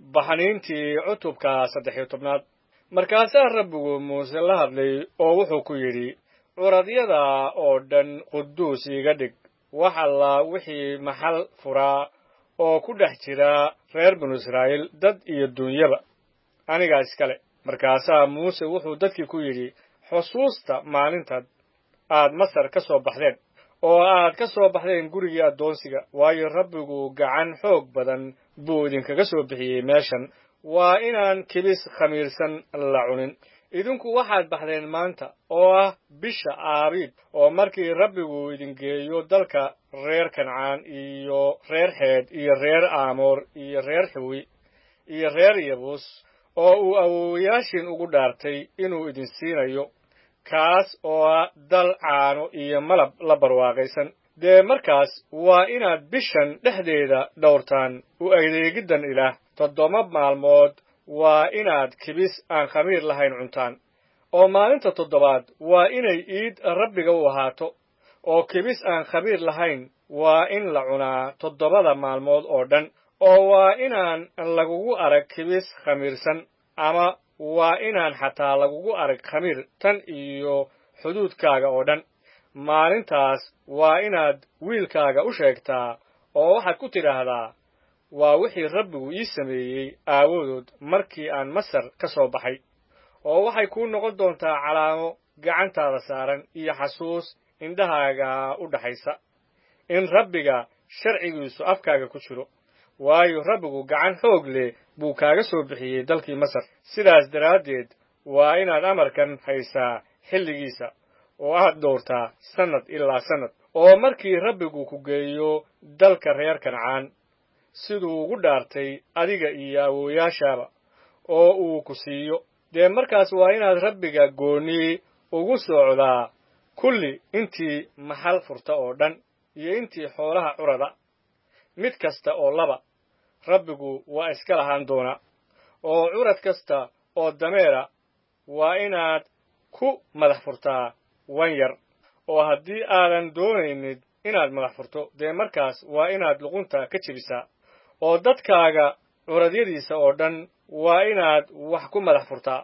baxniintii cutubka saddex iyo tobnaad markaasaa rabbigu muuse la hadlay oo wuxuu ku yidhi curadyada oo dhan quduus iiga dhig wax alla wixii maxal furaa oo ku dhex jira reer binu israa'iil dad iyo duunyaba anigaa iskale markaasaa muuse wuxuu dadkii ku yidhi xusuusta maalintaad aad masar ka soo baxdeen oo aad ka soo baxdeen gurigii addoonsiga waayo rabbigu gacan xoog badan buu idinkaga soo bixiyey meeshan waa inaan kibis khamiirsan la cunin idinku waxaad baxdeen maanta oo ah bisha aabiib oo markii rabbigu idin geeyo dalka reer kancaan iyo reer xeed iyo reer aamoor iyo reer xiwi iyo reer yabuus oo uu awowayaashiin ugu dhaartay inuu idin siinayo kaas oo ah dal caano iyo malab la barwaaqaysan dee markaas waa inaad bishan dhexdeeda dhowrtaan u adeegiddan ilaah toddoba maalmood waa inaad kibis aan khamiir lahayn cuntaan oo maalinta toddobaad waa inay iid rabbiga u ahaato oo kibis aan khamiir lahayn waa in la cunaa toddobada maalmood oo dhan oo waa inaan lagugu arag kibis khamiirsan ama waa inaan xataa lagugu arag khamiir tan iyo xuduudkaaga oo dhan maalintaas waa inaad wiilkaaga u sheegtaa oo waxaad ku tidhaahdaa waa wixii rabbigu ii sameeyey aawadood markii aan masar ka soo baxay oo waxay kuu noqon doontaa calaamo gacantaada saaran iyo xasuus indhahaaga u dhaxaysa in rabbiga sharcigiisu afkaaga ku jiro waayo rabbigu gacan xoog leh buu kaaga soo bixiyey dalkii masar sidaas daraaddeed waa inaad amarkan haysaa xilligiisa oo aad dhowrtaa sannad ilaa sannad oo markii rabbigu ku geeyo dalka reer kancaan siduu ugu dhaartay adiga iyo awooyaashaaba oo uu ku siiyo dee markaas waa inaad rabbiga goonni ugu socdaa kulli intii maxal furta oo dhan iyo intii xoolaha curada mid kasta oo laba rabbigu waa iska lahaan doonaa oo curad kasta oo dameera waa inaad ku madax furtaa wan yar oo haddii aadan doonaynin inaad madax furto dee markaas waa inaad luqunta ka jebisaa oo dadkaaga curadyadiisa oo dhan waa inaad wax ku madax furtaa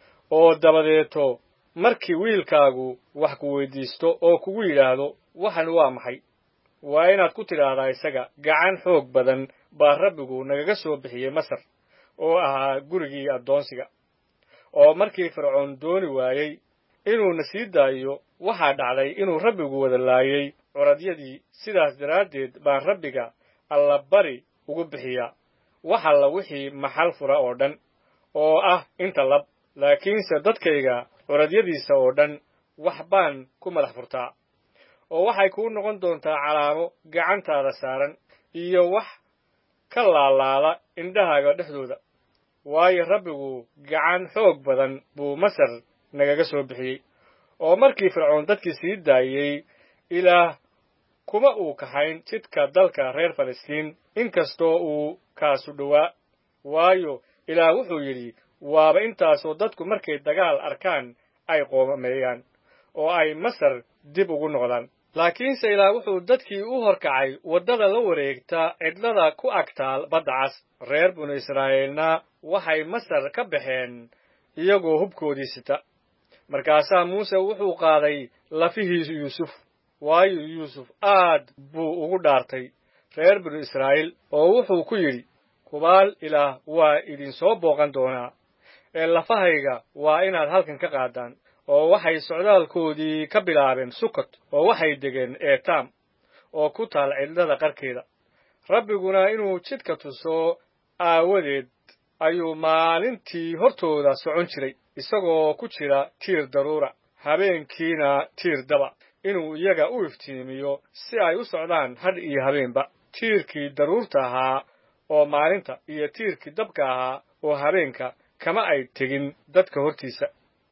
oo dabadeeto markii wiilkaagu wax ku weyddiisto oo kugu yidhaahdo waxan waa maxay waa inaad ku tidhaahdaa isaga gacan xoog badan baa rabbigu nagaga soo bixiyey masar oo ahaa gurigii addoonsiga oo markii fircoon dooni waayey inuuna sii daayo waxaa dhacday inuu rabbigu wada laayey curadyadii sidaas daraaddeed baan rabbiga allabari ugu bixiyaa wax alla wixii maxal fura oo dhan oo ah inta lab laakiinse dadkayga curadyadiisa oo dhan wax baan ku madax furtaa oo waxay kuu noqon doontaa calaamo gacantaada saaran iyo wax ka laalaada indhahaaga dhexdooda waayo rabbigu gacan xoog badan buu masar nagaga soo bixiyey oo markii fircoon dadkii sii daayey ilaah kuma uu kaxayn jidka dalka reer falastiin inkastoo uu kaasu dhowaa waayo ilaah wuxuu yidhi waaba intaasoo dadku markay dagaal arkaan ay qoomameeyaan oo ay masar dib ugu noqdaan laakiinse ilaah wuxuu dadkii u horkacay waddada la wareegta cidlada ku agtaal badda cas reer binu israa'iilna waxay masar ka baxeen iyagoo hubkoodii sita markaasaa muuse wuxuu qaaday lafihii yuusuf waayo yuusuf aad buu ugu dhaartay reer binu israa'iil oo wuxuu ku yidhi hubaal ilaah waa idinsoo booqan doonaa ee lafahayga waa inaad halkan ka qaadaan oo waxay socdaalkoodii ka bilaabeen sukot oo waxay degeen eetaam oo ku taal cidlada qarkeeda rabbiguna inuu jidka tuso aawadeed ayuu maalintii hortooda socon jiray isagoo ku jira tiir daruura habeenkiina tiir daba inuu iyaga u iftiimiyo si ay u socdaan hadh iyo habeenba tiirkii daruurta ahaa oo maalinta iyo tiirkii dabka ahaa oo habeenka kama ay tegin dadka hortiisa